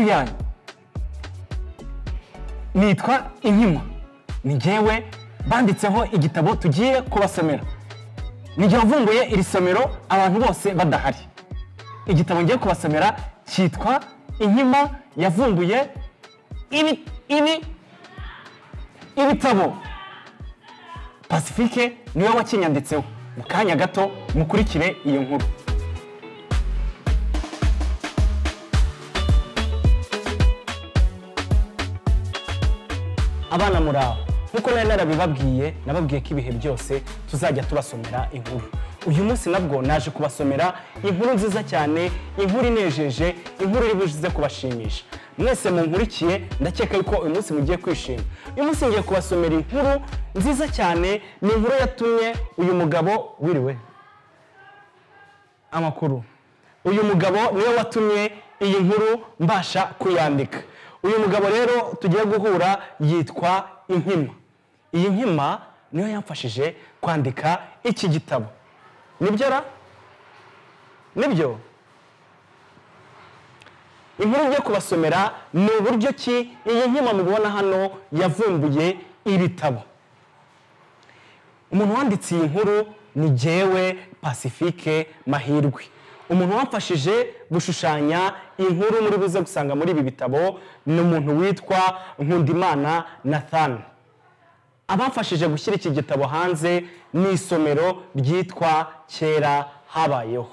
yanyu nitwa inkima ni njyewe banditseho igitabo tugiye kubasomera nijye wavumbuye iri somero abantu bose badahari igitabo ngiye kubasomera cyitwa inkima yavumbuye ibi ibi ibitabo pacifique niwe wakinyanditseho mu kanya gato mukurikire iyo nkuru abana muraho nk'uko nari narabibabwiye nababwiye ko ibihe byose tuzajya tubasomera inkuru uyu munsi nabwo naje kubasomera inkuru nziza cyane inkuru inejeje inkuru iri buze kubashimisha mwese munkurikiye ndakeka yuko uyu munsi mugiye kwishima uyu munsi ngiye kubasomera inkuru nziza cyane ni inkuru yatumye uyu mugabo wiriwe amakuru uyu mugabo niwe watumye iyi nkuru mbasha kuyandika uyu mugabo rero tugiye guhura yitwa inkima iyi nkima niyo yamfashije kwandika iki gitabo nibyo ra nibyo inkuru ngiye kubasomera ni uburyo ki iyi nkima mubibona hano yavumbuye ibitabo umuntu wanditse iyi nkuru ni jyewe pacifique mahirwe umuntu wamfashije gushushanya inkuru muri buze gusanga muri ibi bitabo ni umuntu witwa nkundimana nathan abamfashije gushyira iki gitabo hanze ni isomero ryitwa kera habayeho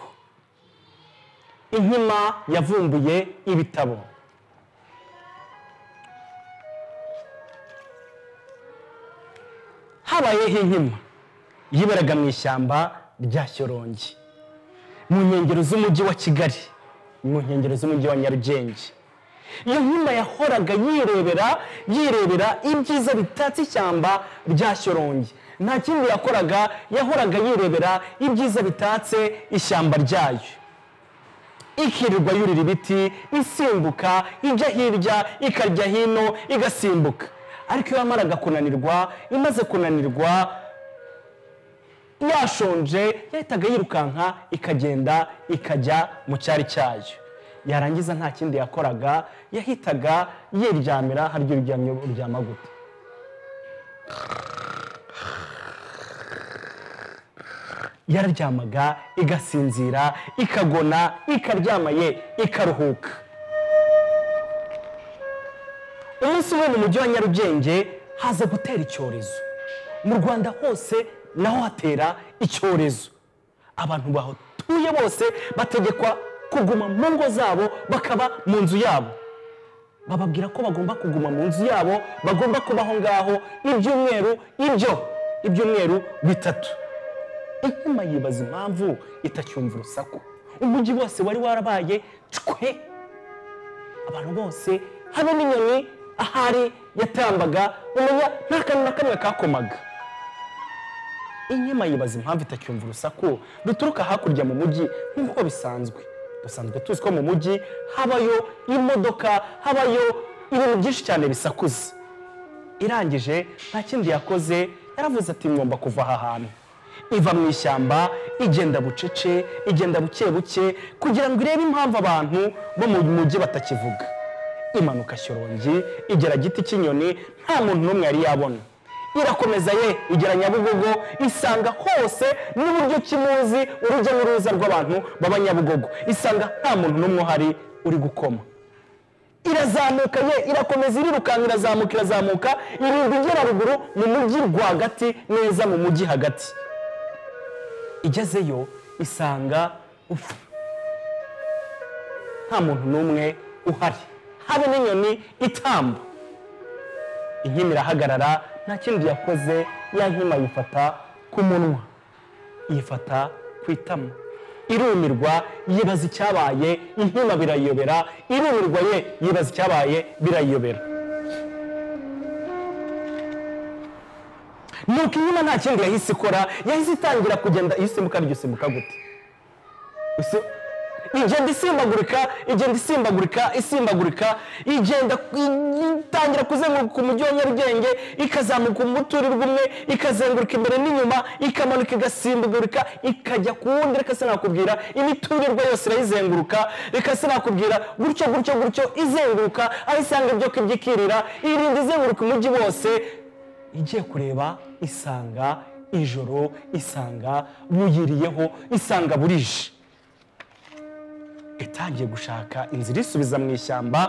inkima yavumbuye ibitabo habayeho inkima yiberaga mu ishyamba rya shyorongi mu nkengero z'umujyi wa kigali mu nkengero z'umujyi wa nyarugenge iyo nkima yahoraga yirebera yirebera ibyiza bitatse ishyamba rya shyorongi nta kindi yakoraga yahoraga yirebera ibyiza bitatse ishyamba ryayo ikirirwa yurira ibiti isimbuka ijya hirya ikarya hino igasimbuka ariko iyo yamaraga kunanirwa imaze kunanirwa yashonje yahitaga yirukanka ikagenda ikajya mu cyari cyayo yarangiza nta kindi yakoraga yahitaga yiryamira harya uryamye uryama gute yararyamaga igasinzira ikagona ikaryamaye ikaruhuka umunsi umwe mu mujyi wa nyarugenge haza gutera icyorezo mu rwanda hose naho hatera icyorezo abantu bahatuye bose bategekwa kuguma mu ngo zabo bakaba mu nzu yabo bababwira ko bagomba kuguma mu nzu yabo bagomba kubaho ngaho ibyumweru ibyo ibyumweru bitatu inkima yibaza impamvu itacyumva urusaku umujyi wose wari warabaye cwe abantu bose habe n'inyoni ahari yatambaga umenya nta kantu na kamwe kakomaga inkima yibaza impamvu itacyumva urusaku duturuka hakurya mu mujyi nk'uko bisanzwe dusanzwe tuzi ko mu mujyi habayo imodoka habayo ibintu byinshi cyane bisakuza irangije nta kindi yakoze yaravuze ati ngomba kuva aha hantu iva mu ishyamba igenda bucece igenda buke buke kugira ngo irebe impamvu abantu bo mu mujyi batakivuga imanuka shyorongi igera giti cy'inyoni nta muntu n'umwe yari yabona irakomeza ye igera nyabugogo isanga hose n'uburyo kimuzi urujya n'uruza rw'abantu baba nyabugogo isanga nta muntu n'umwe uhari uri gukoma irazamuka ye irakomeza irirukanka irazamuka irazamuka irinda igera ruguru mu mujyi rwagati neza mu mujyi hagati igezeyo isanga ufu nta muntu n'umwe uhari habe n'inyoni itamba inkima irahagarara nta kindi yakoze ya nkima yifata ku munwa yifata ku itama irumirwa yibaza icyabaye inkima birayobera irumirwa ye yibaza icyabaye birayobera nuko inkima nta kindi yahise ikora yahise itangira kugenda iyo usimbuka aryo usimbuka gute igenda isimbagurika igenda isimbagurika isimbagurika igenda itangira kuzenguruka umujyi wa nyarugenge ikazamuka umuturirwa umwe ikazenguruka imbere n'inyuma ikamanuka igasimbagurika ikajya ku wundi reka sinakubwira imiturirwa yose irayizenguruka reka sinakubwira gutyo gutyo gutyo izenguruka aho isanga ibyo kurya ikirira irinda izenguruka umujyi wose igiye kureba isanga ijoro isanga buyiriyeho isanga burije itangiye gushaka inzira isubiza mu ishyamba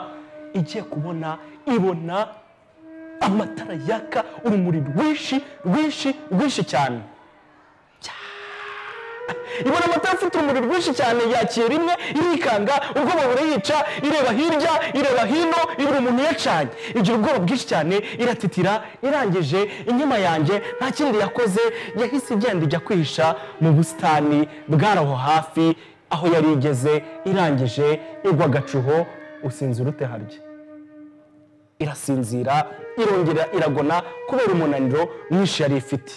igiye kubona ibona amatara yaka urumuri rwinshi rwinshi rwinshi cyane ibona amatara afite urumuri rwinshi cyane yakiye rimwe irikanga ubwoba burayica ireba hirya ireba hino ibura umuntu yacanye igira ubwoba bwinshi cyane iratitira irangije inyuma yanjye nta kindi yakoze yahise igenda ijya kwihisha mu busitani bwari aho hafi aho yari igeze irangije igwa agacuho usinzira ute harya irasinzira irongera iragona kubera umunaniro mwinshi yari ifite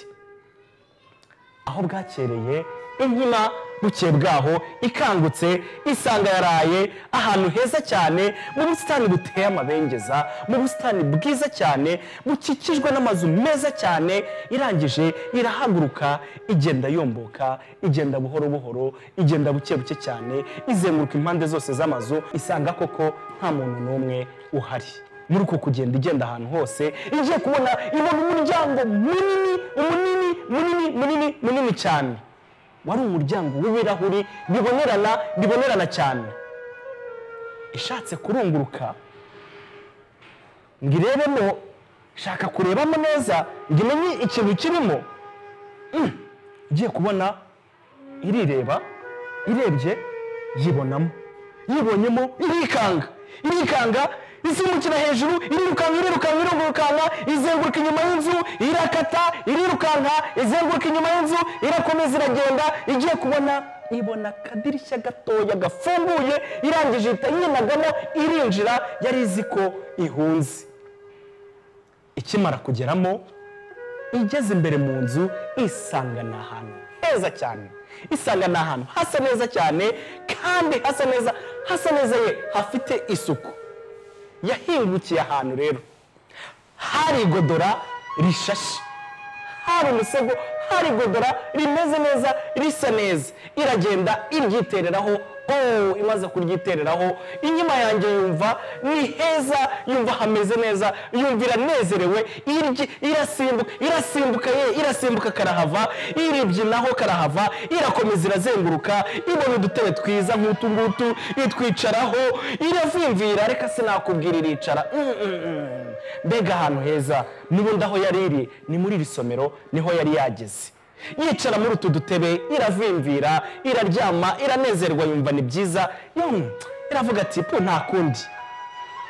aho bwakereye inkima buke bwaho ikangutse isanga yaraye ahantu heza cyane mu busitani buteye amabengeza mu busitani bwiza cyane bukikijwe n'amazu meza cyane irangije irahaguruka igenda yomboka igenda buhoro buhoro igenda buke buke cyane izenguruka impande zose z'amazu isanga koko nta muntu n'umwe uhari muri uko kugenda igenda ahantu hose igiye kubona ibona umuryango munini munini munini munini munini cyane wari umuryango w'ibirahuri bibonerana bibonerana cyane ishatse kurunguruka ngo irebemo shaka kurebamo neza ngo imenye ikintu kirimo Mm. igiye kubona irireba irebye yibonamo yibonyemo irikanga irikanga izimukira hejuru irirukanka irirukanka irirukanka izenguruka inyuma y'inzu irakata irirukanka izenguruka inyuma y'inzu irakomeza iragenda igiye kubona ibona akadirishya gatoya gafunguye irangije ihita yinagamo irinjira yari izi ko ihunze ikimara kugeramo igeze imbere mu nzu isanga ni ahantu heza cyane isanga ni ahantu hasa neza cyane kandi hasa neza hasa neza ye hafite isuku yahingukiye ahantu rero hari igodora rishashe hari umusego hari igodora rimeze neza risa neza iragenda iryitereraho oh imaze kuryitereraho inyuma yanjye yumva ni heza yumva hameze neza yumva iranezerewe iryi irasimbuka irasimbuka ye irasimbuka karahava iribyinaho karahava irakomeza irazenguruka ibona udutebe twiza nk'utu ngutu itwicaraho iravimvira reka sinakubwira iricara Mm, mm, mm. mbega ahantu heza n'ubundi aho yari iri ni muri iri somero niho yari yageze yicara muri utu dutebe iravimvira iraryama iranezerwa yumva ni byiza yemwe iravuga ati pu nta kundi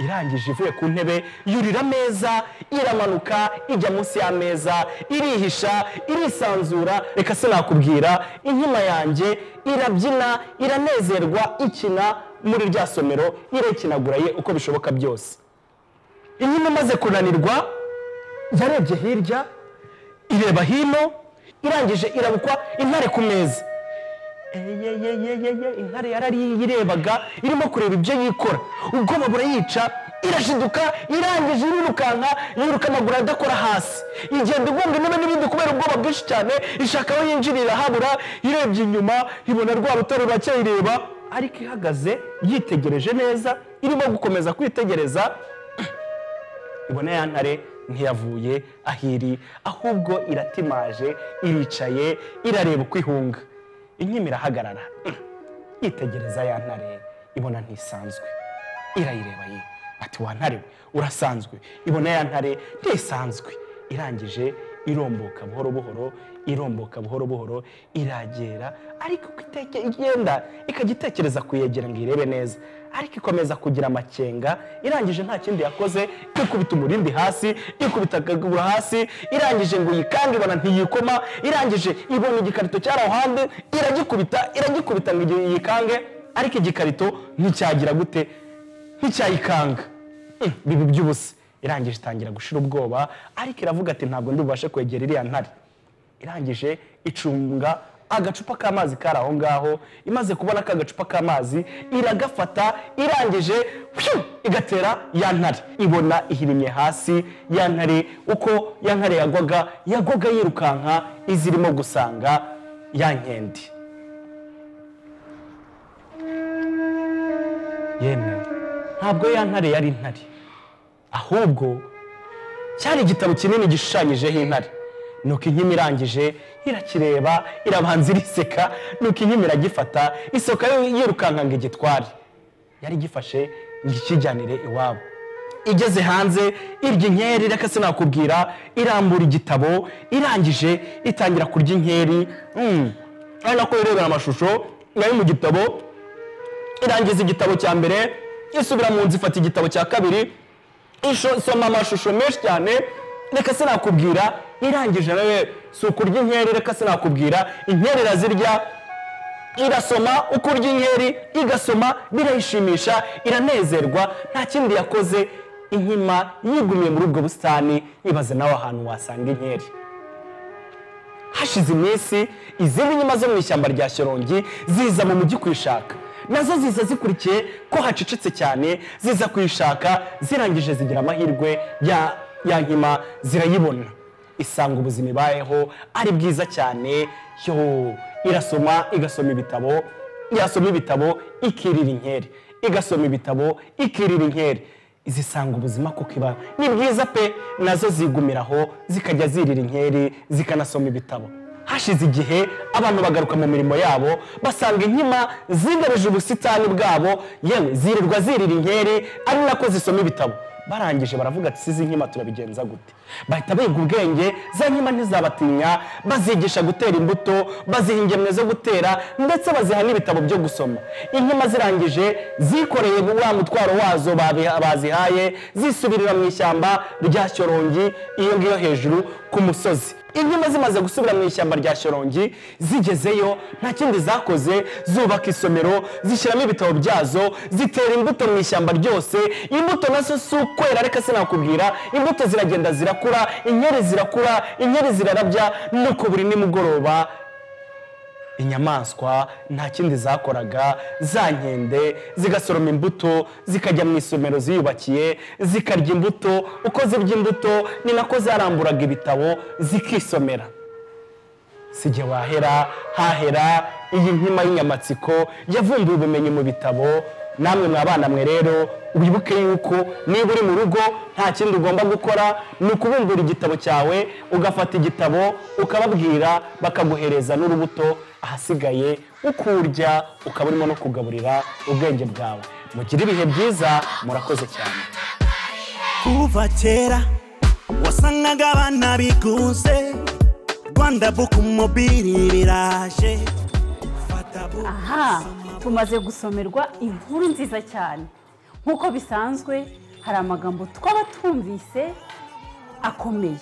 irangije ivuye ku ntebe yurira ameza iramanuka ijya munsi y'ameza irihisha irisanzura reka sinakubwira inkima yanjye irabyina iranezerwa ikina muri rya somero irekinaguraye uko bishoboka byose inkima imaze kunanirwa yarebye hirya ireba hino irangije irabukwa intare ku meza eyeyeyeyeye intare yarariyirebaga irimo kureba ibyo yikora ubwoba burayica irashiduka irangije irirukanka yiruka amaguru adakora hasi igenda igonga intebe n'ibindi kubera ubwoba bwinshi cyane ishaka aho yinjirira habura irebye inyuma ibona rwa rutare ruracyayireba ariko ihagaze yitegereje neza irimo gukomeza kwitegereza ibona ya ntare ntiyavuye aho iri ahubwo iratimaje iricaye irareba uko ihunga inkima irahagarara Mm. yitegereza ya ntare ibona ntisanzwe irayireba ye ati wa ntare we urasanzwe ibona ya ntare ntisanzwe irangije iromboka buhoro buhoro iromboka buhoro buhoro iragera ariko uko iteke- igenda ikajya itekereza kuyegera ngo irebe neza ariko ikomeza kugira amakenga irangije nta kindi yakoze ikubita umurindi hasi ikubita akaguru hasi irangije ngo yikange ibona ntiyikoma irangije ibona igikarito cyari aho hanze iragikubita iragikubita ngo igi- yikange ariko igikarito nticyagira gute nticyayikanga Mm, biba iby'ubusa irangije itangira gushira ubwoba ariko iravuga ati ntabwo ndi bubashe kwegera iriya ntare irangije icunga agacupa k'amazi kari aho ngaho imaze kubona ka gacupa k'amazi iragafata irangije pfiu, igatera ya ntare ibona ihirimye hasi ya ntare uko ya ntare yagwaga yagwaga yirukanka izirimo gusanga ya nkendi yemewe ntabwo ya ntare yari intare ahubwo cyari igitabo kinini gishushanyijeho intare nuko inkima irangije irakireba irabanza iriseka nuko inkima iragifata isoka yo yirukanka ngo igitware yari igifashe ngo ikijyanire iwabo igeze hanze irya inkeri reka sinakubwira irambura igitabo irangije itangira kurya inkeri Mm. ari nako irebera amashusho nayo mu gitabo irangiza igitabo cya mbere isubira mu nzu ifata igitabo cya kabiri isho- isoma amashusho menshi cyane reka sinakubwira irangije nawe si ukurya inkeri reka sinakubwira inkeri irazirya irasoma uko urya inkeri igasoma birayishimisha iranezerwa nta kindi yakoze inkima yigumiye muri ubwo busitani ibaze nawe ahantu wasanga inkeri hashize iminsi izindi nyuma zo mu ishyamba rya shyorongi ziza mu mujyi kuyishaka nazo ziza zikurikiye ko hacecetse cyane ziza kuyishaka zirangije zigira amahirwe ya, ya nkima zirayibona isanga ubuzima ibayeho ari bwiza cyane yo irasoma igasoma ibitabo yasoma ibitabo ikirira inkeri igasoma ibitabo ikirira inkeri zisanga ubuzima kuko iba ni bwiza pe nazo zigumiraho zikajya zirira inkeri zikanasoma ibitabo hashize igihe abantu bagaruka mu mirimo yabo basanga inkima zigarije ubusitani bwabo yewe zirirwa zirira inkeri ari nako zisoma ibitabo barangije baravuga ati sizi nkima turabigenza gute bahita biga ubwenge za nkima ntizabatinya bazigisha gutera imbuto baziha ingemwe zo gutera ndetse baziha n'ibitabo byo gusoma inkima zirangije zikoreye wa mutwaro wazo babiha- bazihaye zisubirira mu ishyamba rya shyorongi iyo ngiyo hejuru ku musozi inkima zimaze gusubira mu ishyamba rya shyorongi zigezeyo nta kindi zakoze zubaka isomero zishyiramo ibitabo byazo zitera imbuto mu ishyamba ryose imbuto nazo si ukwera reka sinakubwira imbuto ziragenda zirakura inkeri zirakura inkeri zirarabya nuko buri nimugoroba inyamaswa nta kindi zakoraga za nkende zigasoroma imbuto zikajya mu isomero ziyubakiye zikarya imbuto uko zirya imbuto ni nako zaramburaga ibitabo zikisomera si igihe wahera hahera iyi nkima y'inyamatsiko yavumbuye ubumenyi mu bitabo namwe mwa bana mwe rero wibuke yuko niba uri mu rugo nta kindi ugomba gukora ni ukubumbura igitabo cyawe ugafata igitabo ukababwira bakaguhereza n'urubuto ahasigaye ukurya ukaba urimo no kugaburira ubwenge bwawe mugire ibihe byiza murakoze cyane kuva kera wasangaga abana bigunze rwanda buku mobili biraje fata buku aha tumaze gusomerwa inkuru nziza cyane nk'uko bisanzwe hari amagambo twaba twumvise akomeye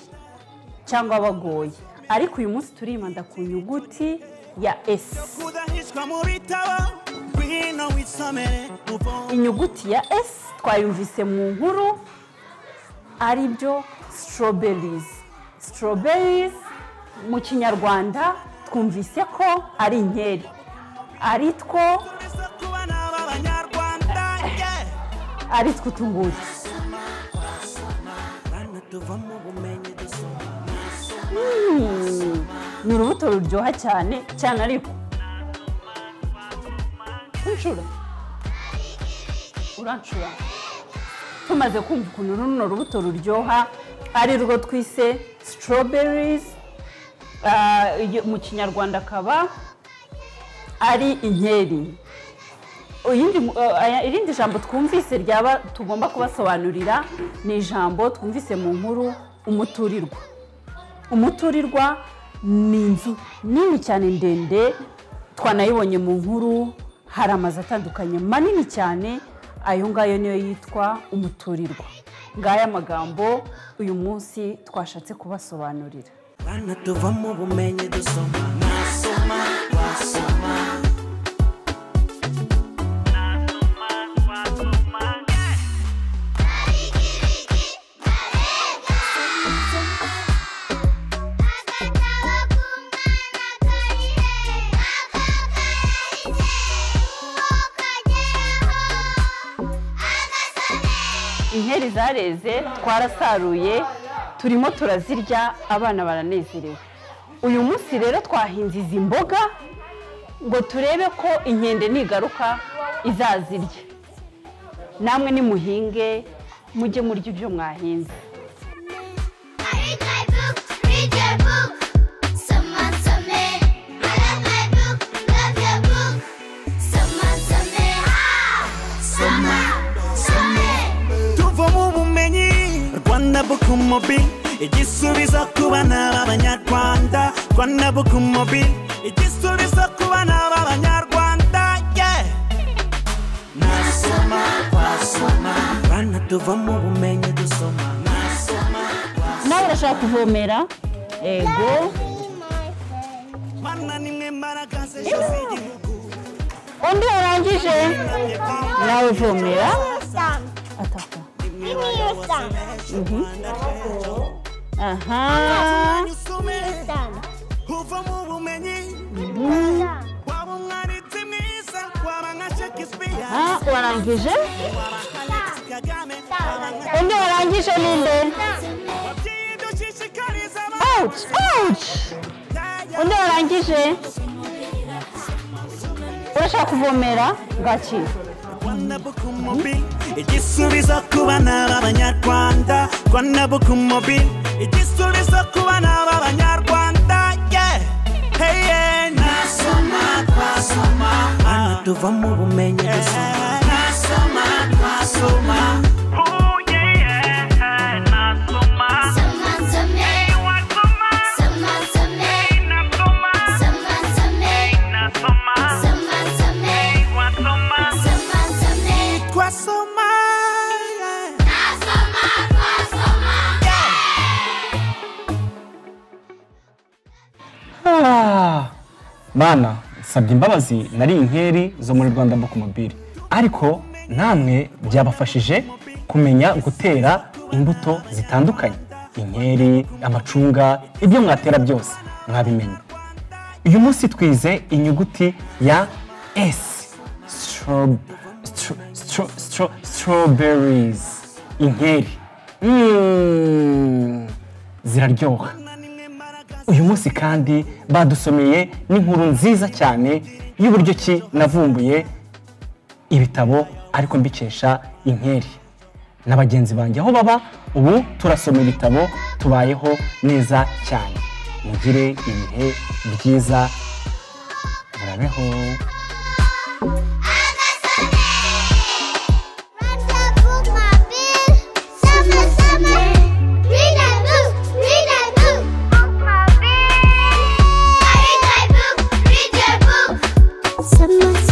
cyangwa abagoye ariko uyu munsi turibanda ku nyuguti ya esi kudahishwa mu bitabo ngwino wisomere uvome inyuguti ya esi twayumvise mu nkuru ari byo strawberries strawberries mu kinyarwanda twumvise ko ari inkeri ari two mbese ku bana b'abanyarwanda ye ari two tungutu bana tuvamo ubumenyi dusoma ni urubuto ruryoha cyane cyane ariko unshura uranshura tumaze kumva ukuntu runo rubuto ruryoha ari rwo twise strawberries ah, iyo- mu kinyarwanda akaba ari inkeri Iyindi mu- eh, aya- irindi jambo twumvise ryaba tugomba kubasobanurira ni ijambo twumvise mu nkuru umuturirwa umuturirwa ni inzu nini cyane ndende twanayibonye mu nkuru hari amazu atandukanye manini cyane ayo ngayo niyo yitwa umuturirwa ngaya magambo uyu munsi twashatse kubasobanurira bana tuvamo ubumenyi dusoma nasoma wasoma Agatawa kumwana kari hejuru peri zareze twarasaruye turimo turazirya abana baranezerewe uyu munsi rero twahinze izi mboga ngo turebe ko inkende nigaruka izazirya namwe nimuhinge mujye murya ibyo mwahinze Read my book, read your book. Someone someday. I love my book, love your book. Someone someday. Ah! Someone someday. tuvamo ubumenyi rwanda buku mobi igisubizo ku bana b'abanyarwanda rwanda buku mobi igisubizo ku bana b'abanyarwanda yeah. nasoma twasoma bana tuvamo ubumenyi dusoma nasoma nawe urashaka kuvomera yego bana nimwe maragaze z'igihugu undi warangije nawe uvomera ataka aha uvamo ubumenyi waba umwanditsi mwiza waba nka shakespeare aha warangije waba nka Alex Kagame waba nka undi warangije ninde Ababyeyi dushishikariza ouch ouch undi warangije urashaka kuvomera gaki Rwanda bukumobi igisubizo ku bana b'abanyarwanda Rwanda bukumobi igisubizo ku bana b'abanyarwanda yeah. hey, yeah. nasoma twasoma hano tuvamo ubumenyi dusoma nasoma twasoma Someone someday. Someone someday. Someone someday. Someone someday. Someone someday. twasoma yeah. Asoma, asoma. Ah, bana nsabye imbabazi nari inkeri zo muri rwanda book mobile ariko namwe byabafashije kumenya gutera imbuto zitandukanye inkeri amacunga ibyo mwatera byose mwabimenya uyu munsi twize inyuguti ya s Strob- stro- stro- stro- strawberries inkeri Mm, ziraryoha uyu munsi kandi badusomeye n'inkuru nziza cyane y'uburyo ki navumbuye ibitabo ariko mbikesha inkeri na bagenzi banjye aho baba ubu turasoma ibitabo tubayeho neza cyane mugire ibihe byiza murabeho Someone,